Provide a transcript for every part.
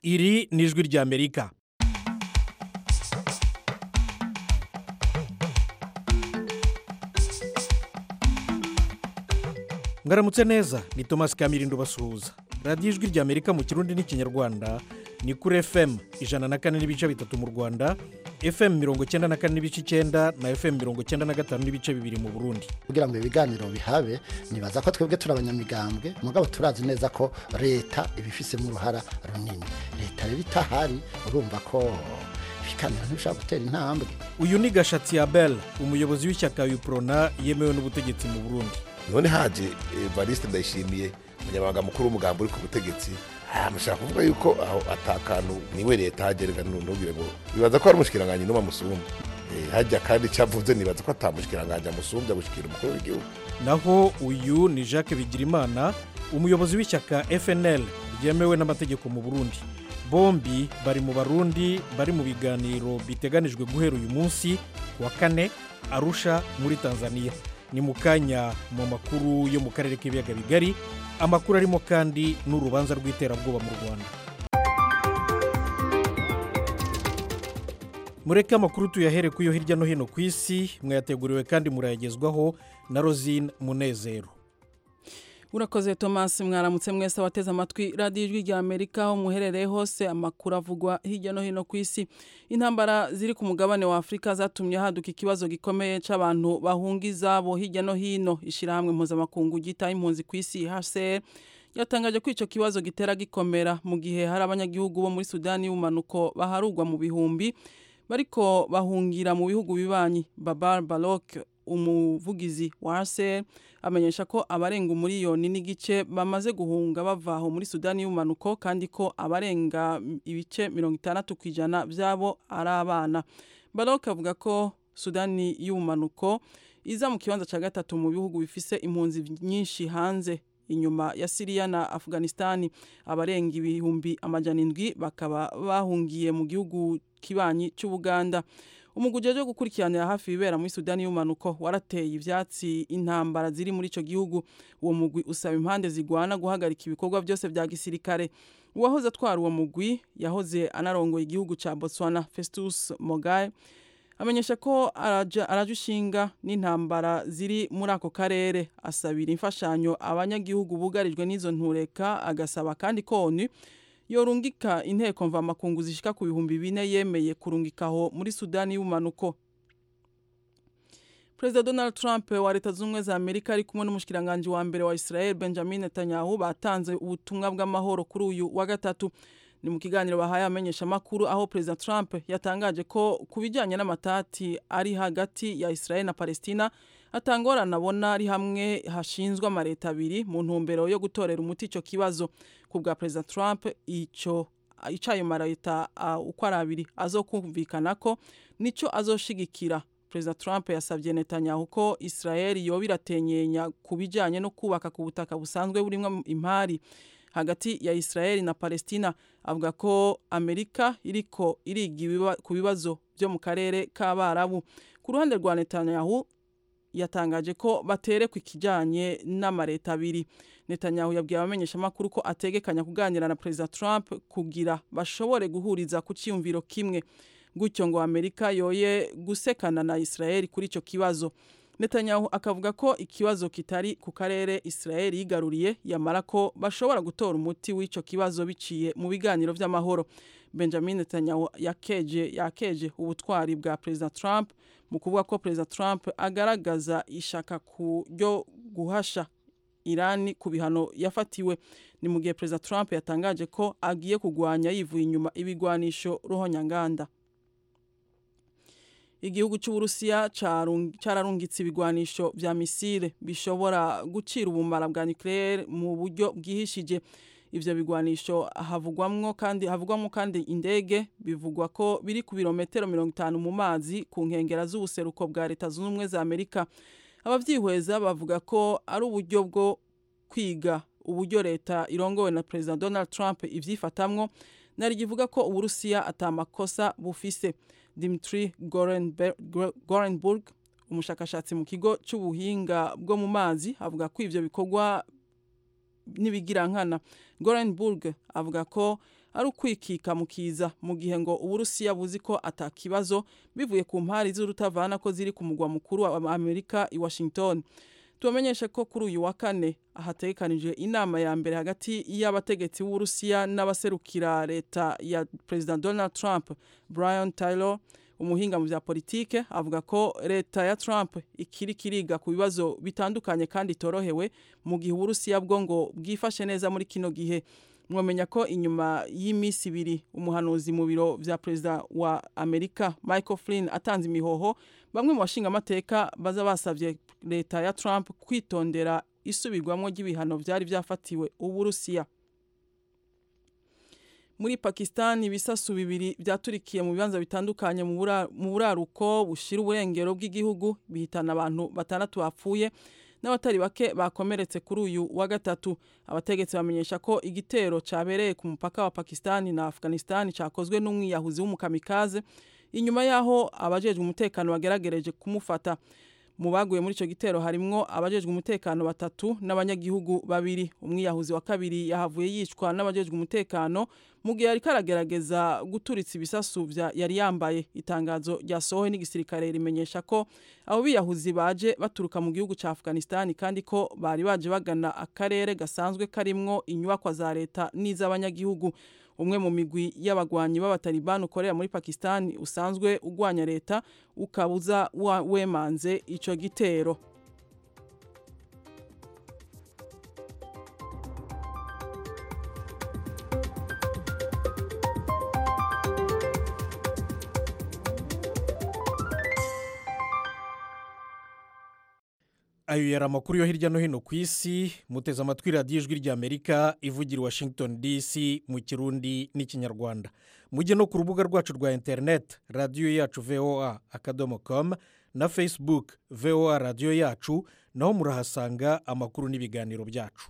iri ni ijwi ry'amerika mwaramutse neza ni thomas kamirindo basuhuza radiyo ijwi ry'amerika mu kirundi n'ikinyarwanda ni kuri fm ijana na kane n'ibice bitatu mu rwanda fm mirongo icyenda na kane n'ibice icyenda na fm mirongo icyenda na gatanu n'ibice bibiri mu burundi kugira ngo ibiganiro bihabe nibaza ko twebwe turi abanyamigambwe mugabo turazi neza ko leta ibifisemo uruhara runini leta rero itahari urumva ko ibiganiro ntibishobora gutera intambwe uyu ni gashatsi abel umuyobozi w'ishyaka yuprona yemewe n'ubutegetsi mu burundi none haje evariste ndayishimiye umunyamabanga mukuru w'umugambi uri ku butegetsi mushaka kuvuga yuko aho atakantu niwe leta hagerega ntugire ngo bibaza ko hari umushikiranganji n'umwe amusumba hajya kandi icyo avuze nibaza ko atamushikiranganji amusumbya gushyikira umukuru w'igihugu naho uyu ni jacques bigirimana umuyobozi w'ishyaka fnl ryemewe n'amategeko mu burundi bombi bari mu barundi bari mu biganiro biteganijwe guhera uyu munsi ku wa kane arusha muri tanzania ni mu kanya mu makuru yo mu karere k'ibiyaga bigari amakuru arimo kandi n'urubanza rw'iterabwoba mu rwanda mureke amakuru tuyahere ku yo hirya no hino ku isi mwayateguriwe kandi murayagezwaho na rosine munezero urakoze thomas mwaramutse mwese wateze amatwi radiyo ijwi rya amerika aho muherereye hose amakuru avugwa hirya no hino ku isi intambara ziri ku mugabane wa afurika zatumye haduka ikibazo gikomeye cy'abantu bahunga izabo hirya no hino ishyirahamwe mpuzamakungu ryitaho impunzi ku isi hcr yatangaje ko icyo kibazo gitera gikomera mu gihe hari abanyagihugu bo muri sudani y'ubumanuko baharugwa mu bihumbi bariko bahungira mu bihugu bibanyi babar barok umuvugizi wa hcr amenyesha ko abarenga umuriyoni n'igice bamaze guhunga bava aho muri sudani y'ubumanuko kandi ko abarenga ibice mirongo itandatu ku ijana byabo ari abana barok avuga ko sudani y'ubumanuko iza mu kibanza cya gatatu mu bihugu bifise impunzi nyinshi hanze inyuma ya siriya na afghanistan abarenga ibihumbi amajana indwi bakaba bahungiye mu gihugu kibanyi cy'ubuganda umuguje wo gukurikiranira hafi ibibera muri sudani y'umanuko warateye ibyatsi intambara ziri muri icyo gihugu uwo mugwi usaba impande zigwana guhagarika ibikorwa byose bya gisirikare uwahoze atwara uwo mugwi yahoze anarongoye igihugu cya botswana festus mogaye amenyesha ko araje ushinga n'intambara ziri muri ako karere asabira imfashanyo abanyagihugu bugarijwe n'izo ntureka agasaba kandi koni yorungika inteko mvamakungu zishika ku bihumbi bine yemeye kurungikaho muri sudani y'ubumanuko perezida donald trump wa leta zunze ubumwe za amerika ari kumwe n'umushikiranganji wa mbere wa israel benjamin netanyahu batanze ubutumwa bw'amahoro kuri uyu wa gatatu ni mu kiganiro bahaye abamenyeshamakuru aho perezida trump yatangaje ko ku bijyanye n'amatati ari hagati ya israel na palestina atangorana abona ari hamwe hashinzwe amaleta abiri mu ntumbero yo gutorera umuti icyo kibazo ku bwa perezida trump icyo ayo maleta uko ari abiri azokumvikana ko nicyo azoshigikira perezida trump yasabye netanyahu ko israel yoba iratenyenya ku bijyanye no kubaka ku butaka busanzwe burimo impari hagati ya israel na palestina avuga ko amerika iriko iriga ku bibazo byo mu karere k'abarabu ku ruhande rwa netanyahu yatangaje ko baterekwa ikijyanye n'amaleta abiri netanyahu yabwiye abamenyeshamakuru ko ategekanya kuganira na perezida trump kugira bashobore guhuriza ku cyiyumviro kimwe gutyo ngo amerika yoye gusekana na israel kuri icyo kibazo netanyahu akavuga ko ikibazo kitari ku karere israel yigaruriye yamara ko bashobora gutora umuti w'icyo kibazo biciye mu biganiro by'amahoro benjamin netanyahu yakeje yakeje ubutwari bwa perezida trump mu kuvuga ko perezida trump agaragaza ishaka ryo guhasha irani ku bihano yafatiwe ni mu gihe perezida trump yatangaje ko agiye kurwanya yivuye inyuma ibigwanisho ruhonyanganda igihugu cy'uburusiya cyararungitse ibigwanisho bya misile bishobora gucira ubumara bwa nucleaire mu buryo bwihishije ivyo bigwanisho havugwamwo kandi havugwamwo kandi indege bivugwa ko biri ku birometero mirongo itanu mu mazi ku nkengera z'ubuseruko bwa leta zunze ubumwe za amerika abavyihweza bavuga ko ari uburyo bwo kwiga uburyo leta irongowe na perezida donald trump ivyifatamwo nari givuga ko uburusiya atamakosa bufise dimitri gorenburg umushakashatsi mu kigo cy'ubuhinga bwo mu mazi avuga ko ivyo bikorwa n'ibigirankana gorenburg avuga ko ari ukwikika mu kiza mu gihe ngo uburusiya buzi ko atakibazo bivuye ku mpari z'urutavana ko ziri ku mugwa mukuru wa amerika i washington tubamenyeshe ko kuri uyu wa kane hategekanijwe inama ya mbere hagati y'abategetsi b'uburusiya n'abaserukira leta ya perezida donald trump brian taylor umuhinga mu bya politike avuga ko leta ya Trump ikiri kiriga ku bibazo bitandukanye kandi itorohewe mu gihe uburusiya bwo ngo bwifashe neza muri kino gihe mwamenya ko inyuma y'iminsi ibiri umuhanuzi mu biro vya perezida wa Amerika Michael Flynn atanze imihoho bamwe mu bashinga amateka baza basavye leta ya Trump kwitondera isubirwamwo ry'ibihano vyari vyafatiwe uburusiya muri Pakistan ibisasu bibiri byaturikiye mu bibanza bitandukanye mu buraruko bushira uburengero bw'igihugu bihitana abantu batandatu bapfuye n'abatari bake bakomeretse kuri uyu wa gatatu abategetsi bamenyesha ko igitero cyabereye ku mupaka wa Pakistan na Afghanistan cyakozwe n'umwiyahuzi w'umukamikaze inyuma y'aho abajejwe umutekano bageragereje kumufata mu baguye muri icyo gitero harimwo abajejwe umutekano batatu n'abanyagihugu babiri umwiyahuzi wa kabiri yahavuye yicwa n'abajejwe umutekano mu gihe ariko aragerageza guturitsa ibisasu yari yambaye itangazo ryasohowe n'igisirikare rimenyesha ko abo biyahuzi baje baturuka mu gihugu cya afghanistan kandi ko bari baje bagana akarere gasanzwe karimwo inyubakwa za leta n'iz'abanyagihugu umwe mu migwi y'abagwanyi b'abatalibani ukorera muri Pakistan usanzwe ugwanya leta ukabuza wemanze ico gitero ayo yari amakuru yo hirya no hino ku isi muteze amatwi radiyo ijwi ry'amerika ivugira i washington dc mu kirundi n'ikinyarwanda mujye no ku rubuga rwacu rwa interineti radiyo yacu voa akadomo komu na facebook voa radiyo yacu naho murahasanga amakuru n'ibiganiro byacu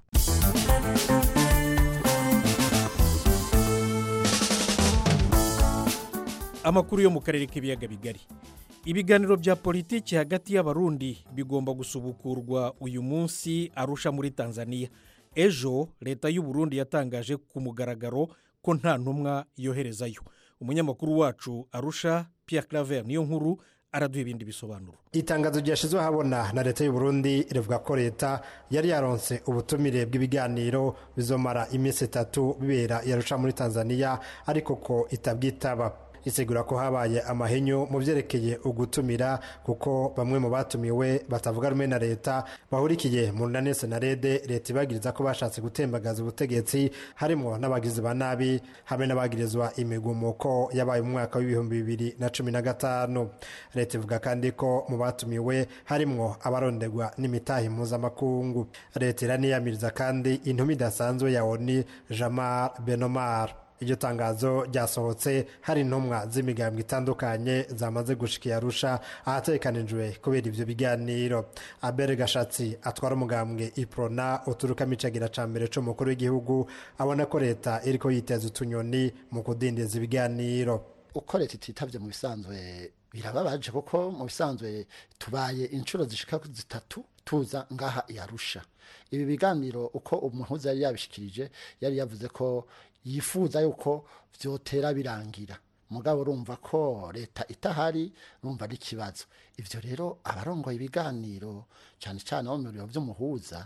amakuru yo mu karere k'ibiyaga bigari ibiganiro bya politiki hagati y'abarundi bigomba gusubukurwa uyu munsi arusha muri tanzania ejo leta y'u Burundi yatangaje ku mugaragaro ko nta ntumwa yoherezayo umunyamakuru wacu arusha Pierre claver niyo nkuru araduha ibindi bisobanuro itangazo ryashyizwe ahabona na leta y'u Burundi rivuga ko leta yari yaronse ubutumire bw'ibiganiro bizomara iminsi itatu bibera yarusha muri tanzania ariko ko itabwitaba isigura ko habaye amahenyu mu byerekeye ugutumira kuko bamwe mu batumiwe batavuga rumwe na leta bahurikiye mu runani senarede leta ibagiriza ko bashatse gutembagaza ubutegetsi harimo n'abagizi ba nabi hamwe n'abagirizwa imigumuko yabaye mu mwaka w'ibihumbi bibiri na cumi na gatanu leta ivuga kandi ko mu batumiwe harimo abarondegwa n'imitahi mpuzamakungu leta iraniyamiriza kandi intumi idasanzwe ya oni jamar benomar iryo tangazo ryasohotse hari intumwa z'imigambwe itandukanye zamaze gushika arusha ahatekanijwe kubera ivyo biganiro abere gashatsi atwara umugambwe iprona uturukamo icagira ca mbere c'umukuru w'igihugu abona ko leta iriko yiteza utunyoni mu kudindiza ibiganiro uko leta ititavye mu bisanzwe birababaje kuko mu bisanzwe tubaye inshuro zishika zitatu tuza ngaha yarusha ibi biganiro uko umuhuza yari yabishikirije yari yavuze ko yifuza yuko byotera birangira mugabo urumva ko leta itahari urumva ari ikibazo ibyo rero abarongoye ibiganiro cyane cyane abo mu biro by'umuhuza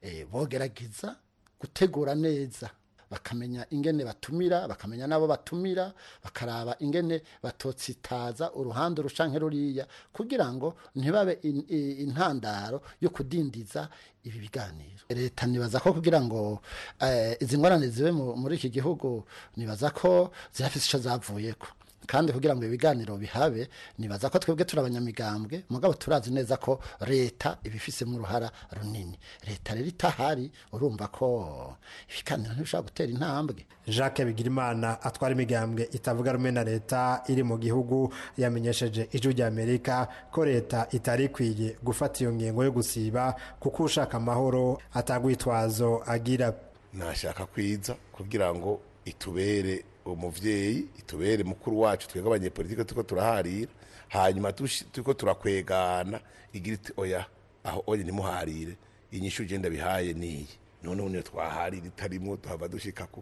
bogerageza gutegura neza bakamenya ingene batumira bakamenya n'abo batumira bakaraba ingene batotsitaza uruhande rushanke ruriya kugira ngo ntibabe intandaro yo kudindiza ibi biganiro leta nibaza ko kugira ngo izi ngorane zibe muri iki gihugu nibaza ko zirafite icyo zavuyeko kandi kugira ngo ibiganiro bihabe nibaza ko twebwe turi abanyamigambwe mugabo turazi neza ko leta ibifisemo uruhara runini leta rero itahari urumva ko ibiganiro ntibishobora gutera intambwe jacques bigirimana atwara imigambwe itavuga rumwe na leta iri mu gihugu yamenyesheje ijwi ry'amerika ko leta itari ikwiye gufata iyo ngingo yo gusiba kuko ushaka amahoro atagwitwazo agira nashaka kwiza kugira ngo itubere umuvyeyi itubere mukuru wacu twebwe abanyepolitike turiko turaharira hanyuma turiko turakwegana igira iti oya aho oye nimuharire inyishu ugenda bihaye niyi none niyo twaharira itarimwo tuhava dushika kuki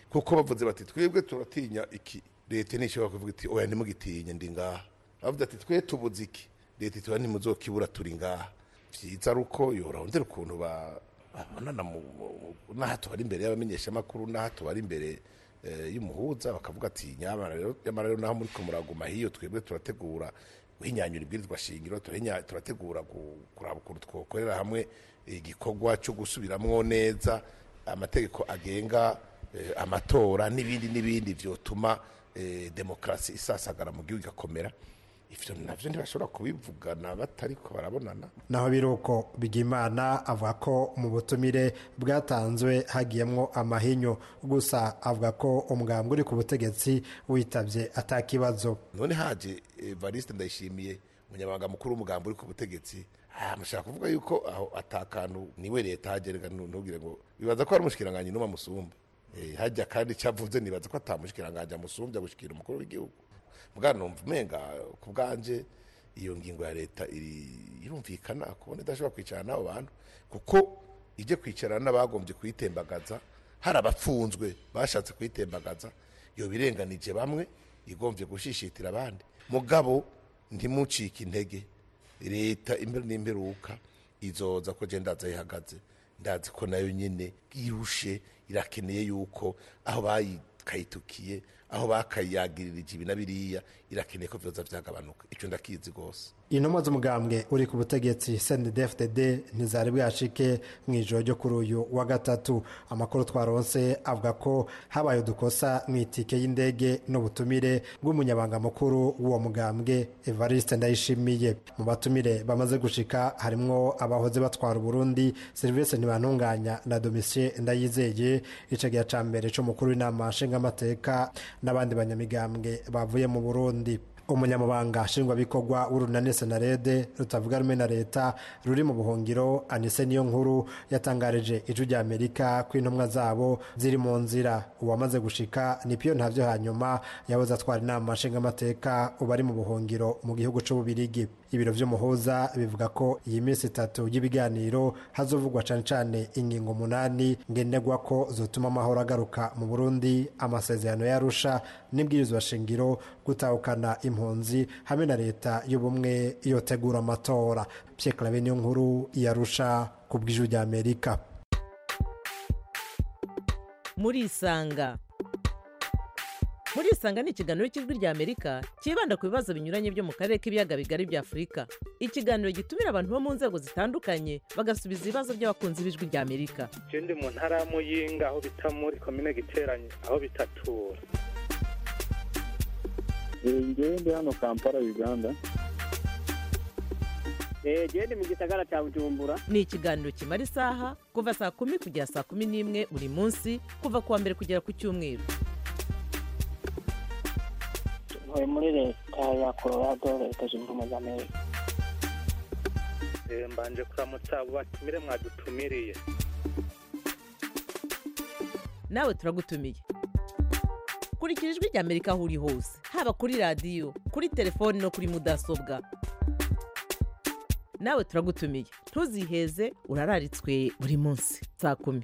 kuko bavuze bati twebwe turatinya iki leta ntishobora kuvuga iti oya ntimugitinye ndi ngaha bavuze ati twe tubuze iki leta iti oya ntimuzokibura turi ngaha vyiza ari uko yorondera ukuntu ba- babonana mu- mu- n'aha tubari imbere y'abamenyeshamakuru n'aha tubari imbere eh, y'umuhuza bakavuga ati nyamara rero nyamara rero naho muriko muraguma hiyo twebwe turategura guhinyanyura ibwirizwa shingiro turahinya- turategura gu- kuraba ukuntu twokorera hamwe igikorwa cyo gusubiramwo neza amategeko agenga eh, amatora n'ibindi n'ibindi vyotuma eh, demokarasi isasagara mu gihugu igakomera ivyo navyo ntibashobora kubivugana batariko barabonana naho biruko bigimana avuga ko mu butumire bwatanzwe hagiyemwo amahinyu gusa avuga ko umugambwe uri ku butegetsi witabye atakibazo none haje evariste ndayishimiye umunyamabanga mukuru w'umugambi uri ku butegetsi ah, mushaka kuvuga yuko aho atakantu niwe leta hagerega ntugire ngo bibaza ko ari umushikiranganji n'umwe amusumba Eh, hajya kandi cyavuze nibaza ko atamushikiranganji amusumbya gushikira umukuru w'igihugu bwana numva umenga ku bwanje iyo ngingo ya leta iri- irumvikana kubona idashobora kwicarana n'abo bantu kuko ijye kwicarana n'abagombye kuyitembagaza hari abapfunzwe bashatse kuyitembagaza iyo birenganije bamwe igombye gushishitira abandi mugabo ntimucike intege leta imbere n'imperuka izoza ko je ndaza ihagaze ndazi ko nayo nyine irushe irakeneye yuko aho bayikayitukiye aho bakayagirira ibi na biriya irakeneye ko vyoza vyagabanuka ico ndakizi rwose intumwa z'umugambwe uri ku butegetsi cndfdd ntizari bwashike mu ijoro ryo kuri uyu wa gatatu amakuru twaronse avuga ko habaye udukosa mu itike y'indege n'ubutumire bw'umunyabanga mukuru w'uwo mugambwe evariste ndayishimiye mu batumire bamaze gushika harimwo abahoze batwara uburundi serivisi ntibantunganya na domisie ndayizeye icagiya ca mbere c'umukuru w'inama nshingamateka n'abandi banyamigambwe bavuye mu burundi umunyamabanga nshingwabikorwa w'urunani senarede rutavuga rumwe na leta ruri mu buhungiro anise niyo nkuru yatangarije ijwi rya amerika ko intumwa zabo ziri mu nzira uwamaze gushika ni piyo ntavyo hanyuma yahoze atwara inama nshingamateka ubu ari mu buhungiro mu gihugu c'ububirigi ibiro vy'umuhuza bivuga ko iyi minsi itatu y'ibiganiro hazovugwa cane cane ingingo umunani ngenderwa ko zotuma amahoro agaruka mu burundi amasezerano yarusha n'ibwirizwa shingiro gutahukana impunzi hamwe na leta y'ubumwe yotegura amatora pierre clave niyo nkuru yarusha ku bw'ijwi rya amerika murisanga murisanga ni ikiganiro cy'ijwi rya amerika cyibanda ku bibazo binyuranye byo mu karere k'ibiyaga bigari bya afurika ikiganiro gitumira abantu bo mu nzego zitandukanye bagasubiza ibibazo by'abakunzi b'ijwi rya amerika je ndi mu ntara ya muyinga aho bita muri komine giteranye aho bitatura ngewe ndi hano kampala uganda genda mu gisagara cya bujumbura ni ikiganiro kimara isaha kuva saa kumi kugera saa kumi n'imwe buri munsi kuva ku wa mbere kugera ku cyumweru ntuye muri leta ya colorado leta zunze ubumwe za amerika Eh, mbanje kuramutsa abo batumire mwadutumiriye nawe turagutumiye kurikira ijwi rya amerika aho uri hose haba kuri radiyo kuri telefoni no kuri mudasobwa nawe turagutumiye ntuziheze urararitswe buri munsi saa kumi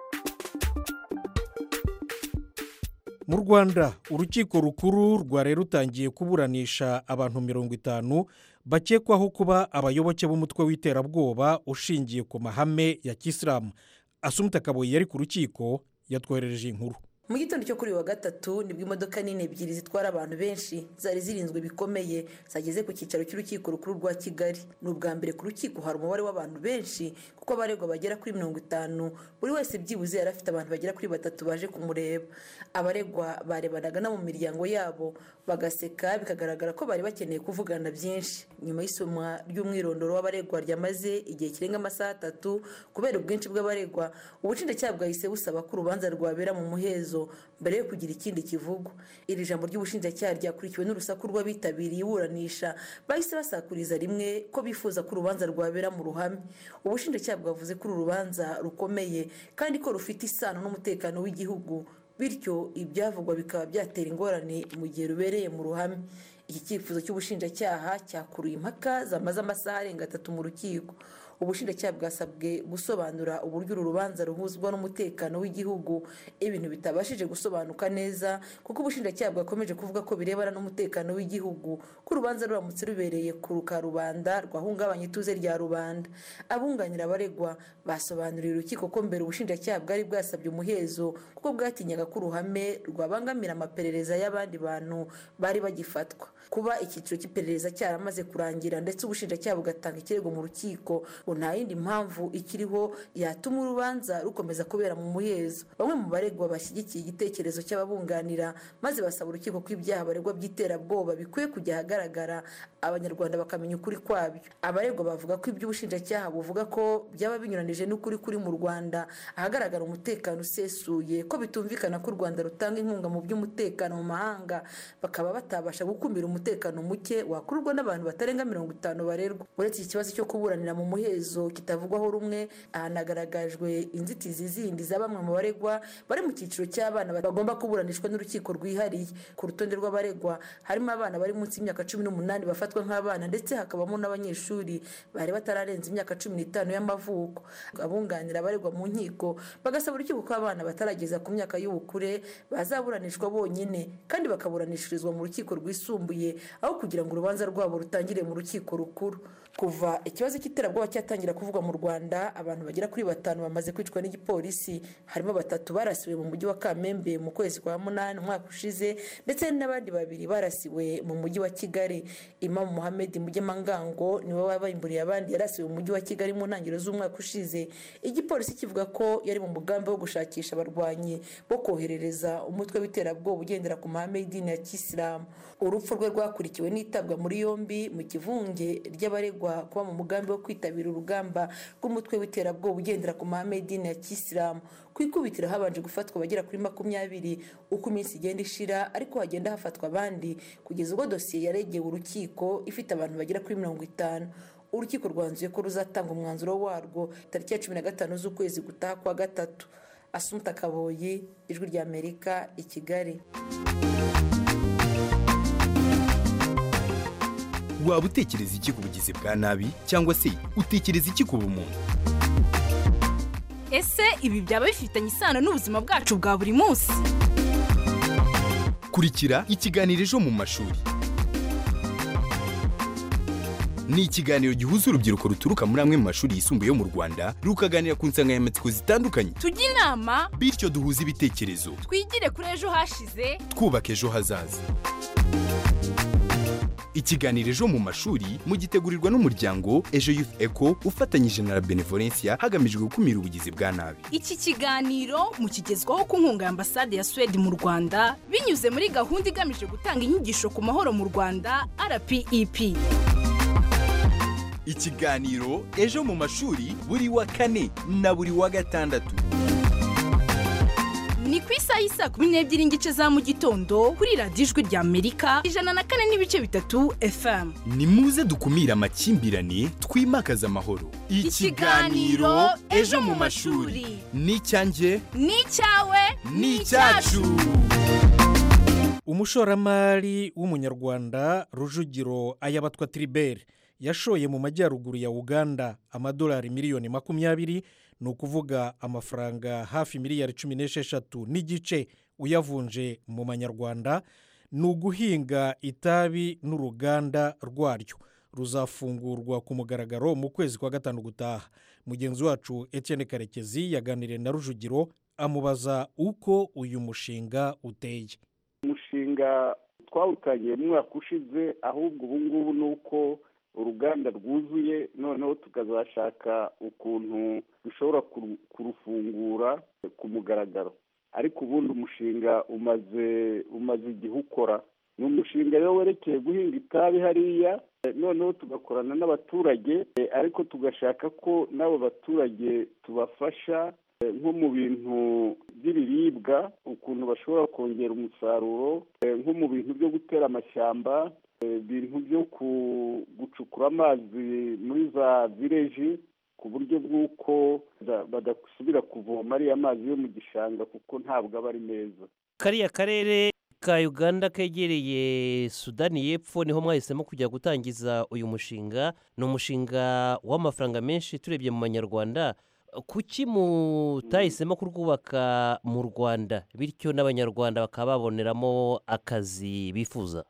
mu rwanda urukiko rukuru rwari rutangiye kuburanisha abantu mirongo itanu bakekwaho kuba abayoboke b'umutwe w'iterabwoba ushingiye ku mahame ya kisilamu asumita kaboyi yari ku rukiko yatwoherereje inkuru mu gitondo cyo kuri uyu wa gatatu nibwo imodoka nini ebyiri zitwara abantu benshi zari zirinzwe bikomeye zageze ku cyicaro cy'urukiko rukuru rwa kigali ni ubwa mbere ku rukiko hari umubare w'abantu benshi kuko abaregwa bagera kuri mirongo itanu buri wese byibuze yari afite abantu bagera kuri batatu baje kumureba abaregwa barebanaga no mu miryango yabo bagaseka bikagaragara ko bari bakeneye kuvugana byinshi nyuma y'isomwa ry'umwirondoro w'abaregwa ryamaze igihe kirenga amasaha atatu kubera ubwinshi bw'abaregwa ubushinjacyaha bwahise busaba ko urubanza rwabera mu muhezo mbere yo kugira ikindi kivugwa iri jambo ry'ubushinjacyaha ryakurikiwe n'urusaku rw'abitabiriye iburanisha bahise basakuriza rimwe ko bifuza ko urubanza rwabera mu ruhame ubushinjacyaha bwavuze ko uru rubanza rukomeye kandi ko rufite isano n'umutekano w'igihugu bityo ibyavugwa bikaba byatera ingorane mu gihe rubereye mu ruhame iki cyifuzo cy'ubushinjacyaha cyakuruye impaka zamaze amasaha arenga atatu mu rukiko ubushinjacyaha bwasabwe gusobanura uburyo uru rubanza ruhuzwa n'umutekano w'igihugu ibintu bitabashije gusobanuka neza kuko ubushinjacyaha bwakomeje kuvuga ko birebana n'umutekano w'igihugu ko urubanza ruramutse rubereye ku karubanda rwahungabanya ituze rya rubanda abunganira abaregwa basobanuriye urukiko ko mbere ubushinjacyaha bwari bwasabye umuhezo kuko bwatinyaga ko uruhame rwabangamira amaperereza y'abandi bantu bari bagifatwa kuba icyiciro cy'iperereza cyaramaze kurangira ndetse ubushinjacyaha bugatanga ikirego mu rukiko ngo nta yindi mpamvu ikiriho yatuma urubanza rukomeza kubera mu muhezo bamwe mu baregwa bashyigikiye igitekerezo cy'ababunganira maze basaba urukiko ko ibyaha baregwa by'iterabwoba bikwiye kujya ahagaragara abanyarwanda bakamenya ukuri kwabyo abaregwa bavuga ko iby'ubushinjacyaha buvuga ko byaba binyuranije n'ukuri kuri mu rwanda ahagaragara umutekano usesuye ko bitumvikana ko u rwanda rutanga inkunga mu by'umutekano mu mahanga bakaba batabasha gukumira umutekano muke wakururwa n'abantu batarenga mirongo itanu barerwa uretse iki kibazo cyo kuburanira mu muhezo kitavugwaho rumwe hanagaragajwe inzitizi zindi za bamwe mu baregwa bari mu cyiciro cy'abana bagomba kuburanishwa n'urukiko rwihariye ku rutonde rw'abaregwa harimo abana bari munsi y'imyaka cumi n'umunani bafatwa nk'abana ndetse hakabamo n'abanyeshuri bari batararenza imyaka cumi n'itanu y'amavuko abunganira abaregwa mu nkiko bagasaba urukiko ko abana batarageza ku myaka y'ubukure bazaburanishwa bonyine kandi bakaburanishirizwa mu rukiko rwisumbuye aho kugira ngo urubanza rwabo rutangire mu rukiko rukuru kuva ikibazo cy'iterabwoba cyatangira kuvugwa mu rwanda abantu bagera kuri batanu bamaze kwicwa n'igipolisi harimo batatu barasiwe mu mujyi wa kamembe mu kwezi kwa munani umwaka ushize ndetse n'abandi babiri barasiwe mu mujyi wa kigali imamu muhammed mugemangango niwe wabayimburiye abandi yarasiwe mu mujyi wa kigali mu ntangiriro z'umwaka ushize igipolisi kivuga ko yari mu mugambi wo gushakisha abarwanyi bo koherereza umutwe w'iterabwoba ugendera ku mahame y'idini ya kisilamu urupfu rwe rwakurikiwe n'itabwa muri yombi mu kivunge ry'abaregwa kuba mu mugambi wo kwitabira urugamba rw'umutwe w'iterabwoba ugendera ku mahame y'idini ya kisilamu ku ikubitiro habanje gufatwa abagera kuri makumyabiri uko iminsi igenda ishira ariko hagenda hafatwa abandi kugeza ubwo dosiye yaregeye urukiko ifite abantu bagera kuri mirongo itanu urukiko rwanzuye ko ruzatanga umwanzuro warwo tariki ya cumi na gatanu z'ukwezi gutaha kwa gatatu asumuta kaboyi ijwi ry'amerika i kigali waba utekereza iki ku bugizi bwa nabi cyangwa se utekereza iki ku bumuntu ese ibi byaba bifitanye isano n'ubuzima bwacu bwa buri munsi kurikira ikiganiro ejo mu mashuri ni ikiganiro gihuza urubyiruko ruturuka muri amwe mu mashuri yisumbuye yo mu rwanda rukaganira ku nsanganyamatsiko zitandukanye tujye inama bityo duhuze ibitekerezo twigire kuri ejo hashize twubaka ejo hazaza ikiganiro ejo mu mashuri mugitegurirwa n'umuryango ejo youth eco ufatanyije na la benevolencia hagamijwe gukumira ubugizi bwa nabi iki kiganiro mukigezwaho ku nkunga ya ambasade ya suwede mu rwanda binyuze muri gahunda igamije gutanga inyigisho ku mahoro mu rwanda rpep ikiganiro ejo mu mashuri buri wa kane na buri wa gatandatu ni ku isaha y'isaa kumi n'ebyiri n'igice za mu gitondo kuri radiyo ijwi rya amerika ijana na kane n'ibice bitatu fm ni muze dukumire amakimbirane twimakaze amahoro Ikiganiro Ejo mu mashuri. ni icyanjye ni icyawe ni icyacu umushoramari w'umunyarwanda rujugiro ayabatwa tiriberi yashoye mu majyaruguru ya uganda amadolari miliyoni makumyabiri ni ukuvuga amafaranga hafi miliyari cumi n'esheshatu n'igice uyavunje mu manyarwanda ni uguhinga itabi n'uruganda rwaryo ruzafungurwa ku mugaragaro mu kwezi kwa gatanu gutaha mugenzi wacu Etienne karekezi yaganiriye na rujugiro amubaza uko uyu mushinga uteye umushinga twawutangiye mu mwaka ushize ahubwo ubu ngubu ni uko uruganda rwuzuye noneho tukazashaka ukuntu dushobora kuru- kurufungura ku mugaragaro ariko ubundi umushinga umaze umaze igihe ukora ni umushinga rero werekeye guhinga itabi hariya eh, noneho tugakorana n'abaturage eh, ariko tugashaka ko n'abo baturage tubafasha eh, nko mu bintu by'ibiribwa ukuntu bashobora kongera umusaruro eh, nko mu bintu byo gutera amashyamba eh, ibintu byo ku- gucukura amazi muri za vileji ku buryo bw'uko bada- badasubira kuvoma ariya mazi yo mu gishanga kuko ntabwo aba ari meza kariya karere ka uganda kegereye sudani y'epfo niho mwahisemo kujya gutangiza uyu mushinga ni umushinga w'amafaranga menshi turebye mu manyarwanda kuki mutahisemo kurwubaka mu rwanda bityo n'abanyarwanda bakaba baboneramo akazi bifuza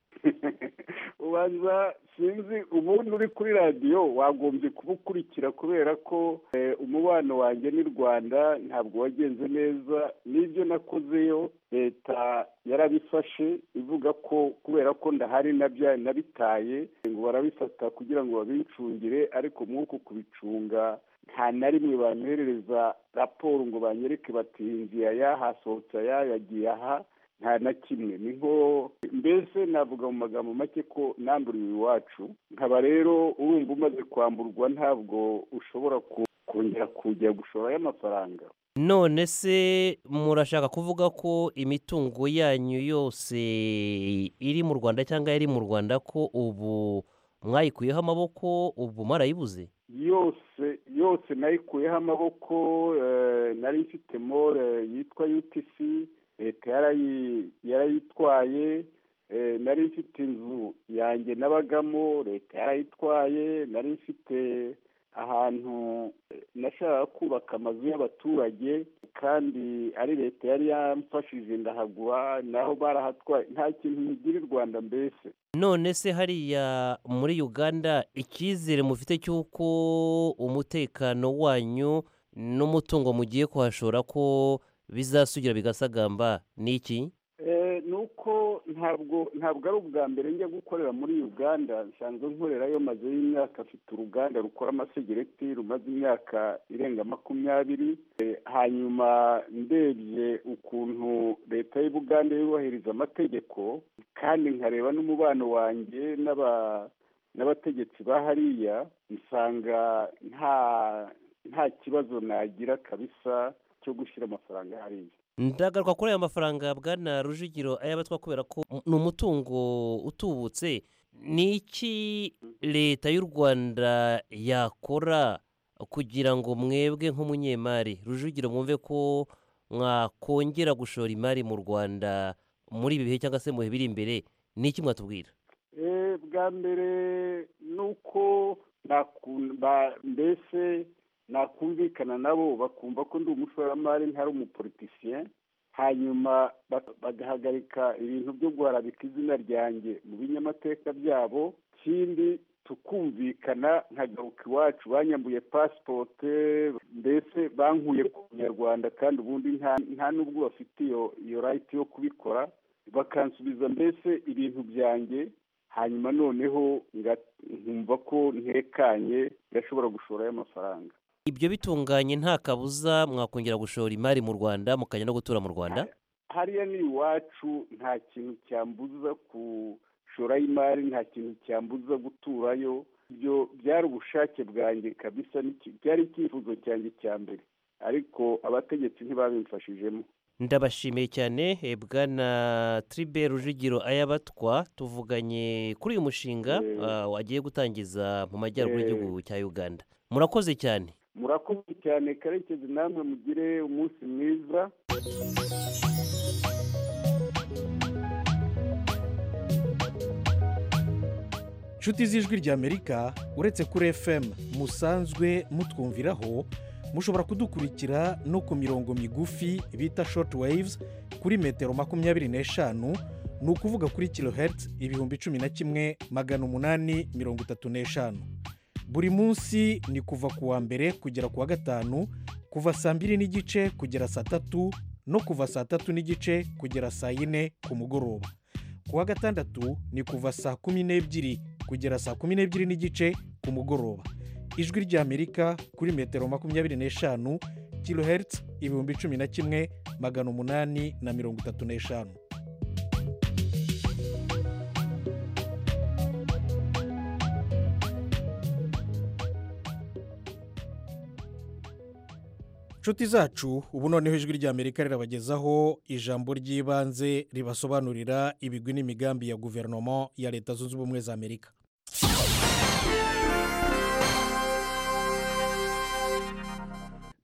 ubanza sinzi ubundi uri kuri radiyo wagombye kuba ukurikira kubera ko umubano wanjye n'u rwanda ntabwo wagenze neza n'ibyo nakozeyo leta yarabifashe ivuga ko kubera ko ndahari nabitaye ngo barabifata kugira ngo babicungire ariko mwuko kubicunga nta na rimwe banyoherereza raporo ngo banyereke bati inzira ya hasohotse aya yagiye aha nta na kimwe ni nko mbese navuga mu magambo make ko nanduriwe iwacu nkaba rero urumva umaze kwamburwa ntabwo ushobora kongera kujya gushorayo amafaranga none se murashaka kuvuga ko imitungo yanyu yose iri mu rwanda cyangwa yari mu rwanda ko ubu mwayikuyeho amaboko ubu mwarayibuze yose yose nayikuyeho amaboko nari ifite more yitwa utc leta yarayitwaye nari ifite inzu yanjye nabagamo leta yarayitwaye nari ifite ahantu nashaka kubaka amazu y'abaturage kandi ari leta yari yamfashije ndahagura naho barahatwaye nta kintu ntigira i rwanda mbese none se hariya muri uganda icyizere mufite cy'uko umutekano wanyu n'umutungo mugiye kuhashora ko bizasugira bigasagamba ni iki ni uko ntabwo ntabwo ari ubwa mbere njya gukorera muri uganda nsanzwe nkorerayo maze y'imyaka afite uruganda rukora amasegereti rumaze imyaka irenga makumyabiri hanyuma ndebye ukuntu leta y'ubuganda yubahiriza amategeko kandi nkareba n'umubano wanjye n'abategetsi ba hariya nsanga nta nta kibazo nagira kabisa cyo gushyira amafaranga hariya ndagaruka kuri aya mafaranga bwana rujugiro ayabatwa kubera ko ni umutungo utubutse ni iki leta y'u rwanda yakora kugira ngo mwebwe nk'umunyemari rujugiro mwumve ko mwakongera gushora imari mu rwanda muri ibi bihe cyangwa se mu bihe biri imbere ni iki mwatubwira bwa mbere ni uko mbese nakumvikana nabo bakumva ko ndi umushoramari ntari umupolitisiye hanyuma bagahagarika ibintu byo guharabika izina ryanjye mu binyamateka byabo ikindi tukumvikana nkagaruka iwacu banyambuye pasipote mbese bankuye ku nyarwanda kandi ubundi nta n'ubwo bafite iyo rayiti yo kubikora bakansubiza mbese ibintu byanjye hanyuma noneho nkumva ko ntekanye ngashobora gushorayo amafaranga ibyo bitunganye nta kabuza mwakongera gushora imari mu rwanda mukajya no gutura mu rwanda hariya ni iwacu nta kintu cyambuza gushorayo imari nta kintu cyambuza guturayo ibyo byari ubushake bwanjye kabisa byari icyifuzo cyanjye cya mbere ariko abategetsi ntibabimfashijemo ndabashimiye cyane bwana tiribe rujugiro ayabatwa tuvuganye kuri uyu mushinga wagiye gutangiza mu majyaruguru y'igihugu cya uganda murakoze cyane murakoze cyane karekezi namwe mugire umunsi mwiza inshuti z'ijwi ry'amerika uretse kuri fm musanzwe mutwumviraho mushobora kudukurikira no ku mirongo migufi bita short waves kuri metero makumyabiri n'eshanu ni ukuvuga kuri kilohertz ibihumbi cumi na kimwe magana umunani mirongo itatu n'eshanu buri munsi ni kuva ku wa mbere kugera ku wa gatanu kuva saa mbiri n'igice kugera saa tatu no kuva saa tatu n'igice kugera saa yine ku mugoroba ku wa gatandatu ni kuva saa kumi n'ebyiri kugera saa kumi n'ebyiri n'igice ku mugoroba ijwi ry'amerika kuri metero makumyabiri n'eshanu kilohertz ibihumbi cumi na kimwe magana umunani na mirongo itatu n'eshanu inshuti zacu ubu noneho ijwi ry'amerika rirabagezaho ijambo ry'ibanze ribasobanurira ibigwi n'imigambi ya guverinoma ya leta zunze ubumwe za amerika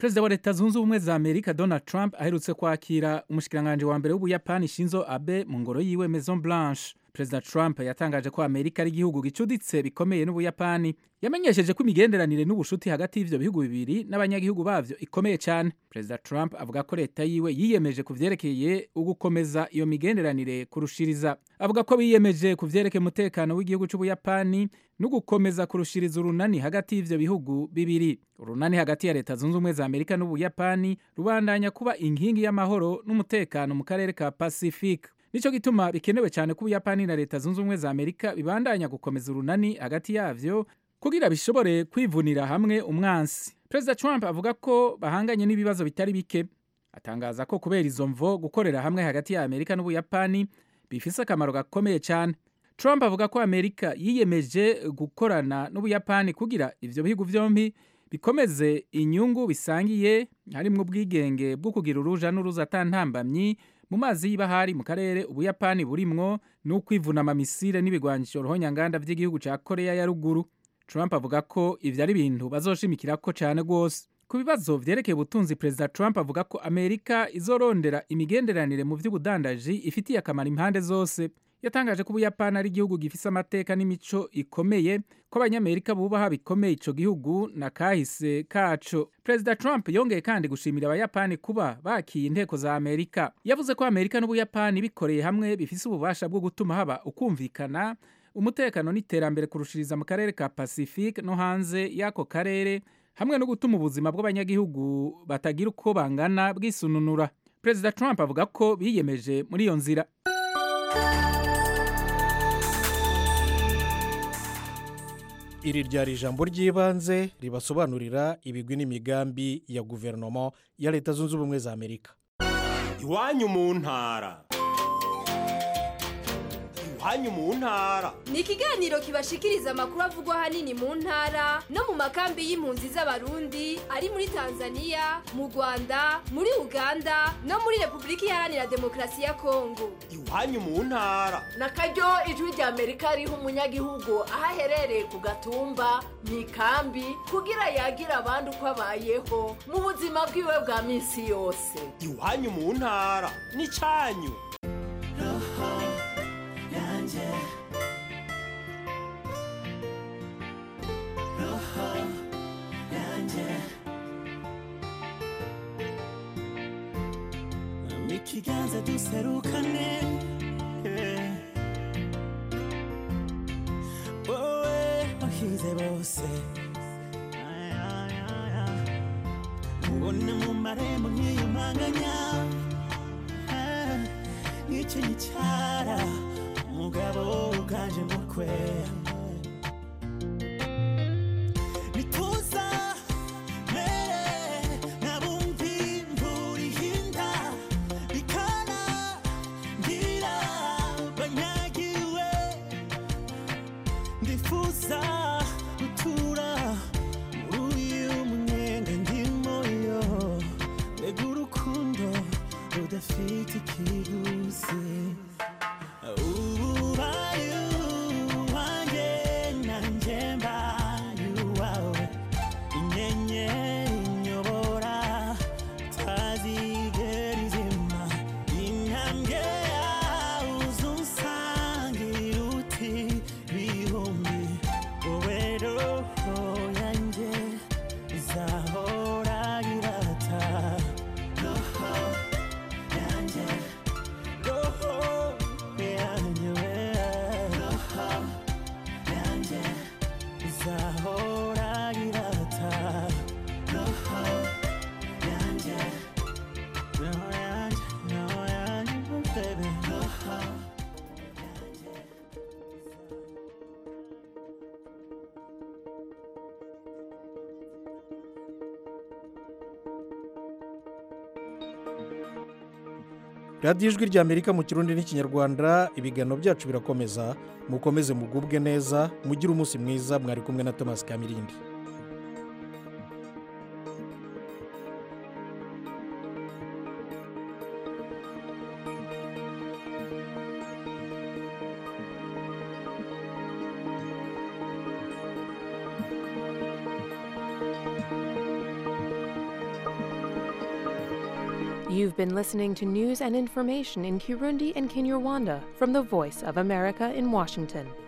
perezida wa leta zunze ubumwe za amerika donald trump aherutse kwakira umushikiranganji wa mbere w'ubuyapani shinzo abe mu ngoro yiwe maison blanche perezida trump yatangaje ko amerika ari igihugu gicuditse bikomeye n'ubuyapani yamenyesheje ko imigenderanire n'ubushuti hagati y'ivyo bihugu bibiri n'abanyagihugu bavyo ikomeye cyane perezida trump avuga ko leta yiwe yiyemeje ku vyerekeye ugukomeza iyo migenderanire kurushiriza avuga ko biyemeje ku vyerekeye umutekano w'igihugu c'ubuyapani no gukomeza kurushiriza urunani hagati y'ivyo bihugu bibiri urunani hagati ya leta zunze ubumwe za amerika n'ubuyapani rubandanya kuba inkingi y'amahoro n'umutekano mu karere ka pacifique nico gituma bikenewe cyane ko ubuyapani na leta zunze ubumwe za amerika bibandanya gukomeza urunani hagati yavyo kugira bishobore kwivunira hamwe umwansi perezida trump avuga ko bahanganye n'ibibazo bitari bike atangaza ko kubera izo mvo gukorera hamwe hagati ya amerika n'ubuyapani bifise akamaro gakomeye cyane trump avuga ko amerika yiyemeje gukorana n'ubuyapani kugira ivyo bihugu vyombi bikomeze inyungu bisangiye harimwo ubwigenge bwo kugira uruja n'uruza atantambamyi mu mazi y'ibahari mu karere ubuyapani burimwo n'ukwivunama misile n'ibigwanisho ruhonyanganda vy'igihugu ca korea ya ruguru trump avuga ko ivyo ari ibintu bazoshimikirako cane rwose ku bibazo vyerekeye ubutunzi perezida trump avuga ko amerika izorondera imigenderanire mu vy'ubudandaji ifitiye akamaro impande zose yatangaje ko ubuyapani ari igihugu gifise amateka n'imico ikomeye ko abanyamerika bubaha bikomeye ico gihugu na kahise kaco perezida trump yongeye kandi gushimira abayapani kuba bakiye inteko za amerika yavuze ko amerika n'ubuyapani bikoreye hamwe bifise ububasha bwo gutuma haba ukumvikana umutekano n'iterambere kurushiriza mu karere ka pacifique no hanze y'ako karere hamwe no gutuma ubuzima bw'abanyagihugu batagira uko bangana bwisununura perezida trump avuga ko biyemeje muri iyo nzira iri ryari ijambo ry'ibanze ribasobanurira ibigwi n'imigambi ya guverinoma ya leta zunze ubumwe za amerika iwanyu mu ntara iwanyu mu ntara ni ikiganiro kibashikiriza amakuru avugwa ahanini mu ntara no mu makambi y'impunzi z'abarundi ari muri tanzania mu rwanda muri uganda no muri repubulika iharanira demokarasi ya kongo iwanyu mu ntara na karyo ijwi rya amerika riha umunyagihugu aho aherereye ku gatumba mu ikambi kugira yagira abandi uko abayeho mu buzima bwiwe bwa minsi yose iwanyu mu ntara ni cyanyu yanjye roho yanjye mu kiganza duserukane eh. wowe wahize bose Ay, ay, ay, ay. ubona mu marembo nkiyumanganya Ah, nicyo gicara umugabo uganje mukwe nituza mere nabumvi imvura ihinda bikana ngira banyagiwe ndifuza gutura muri uyu munyenga ndimo yo mbega urukundo rudafite ikiguzi ubaye uwanjye nanjye mbaye uwawe inyenyeri inyobora tazigera izima intambwe yawe uzunsangira uti bihumbi wowe roho yanjye izahora irata roho yanjye roho yanjye we roho yanjye izahora irata roho yanjye roho yanjye roho yanjye oh baby roho radiyo ijwi ry'amerika mu kirundi n'ikinyarwanda ibiganiro byacu birakomeza mukomeze mugubwe neza mugire umunsi mwiza mwari kumwe na thomas kamirindi You've been listening to news and information in Kirundi and Kinyarwanda from the Voice of America in Washington.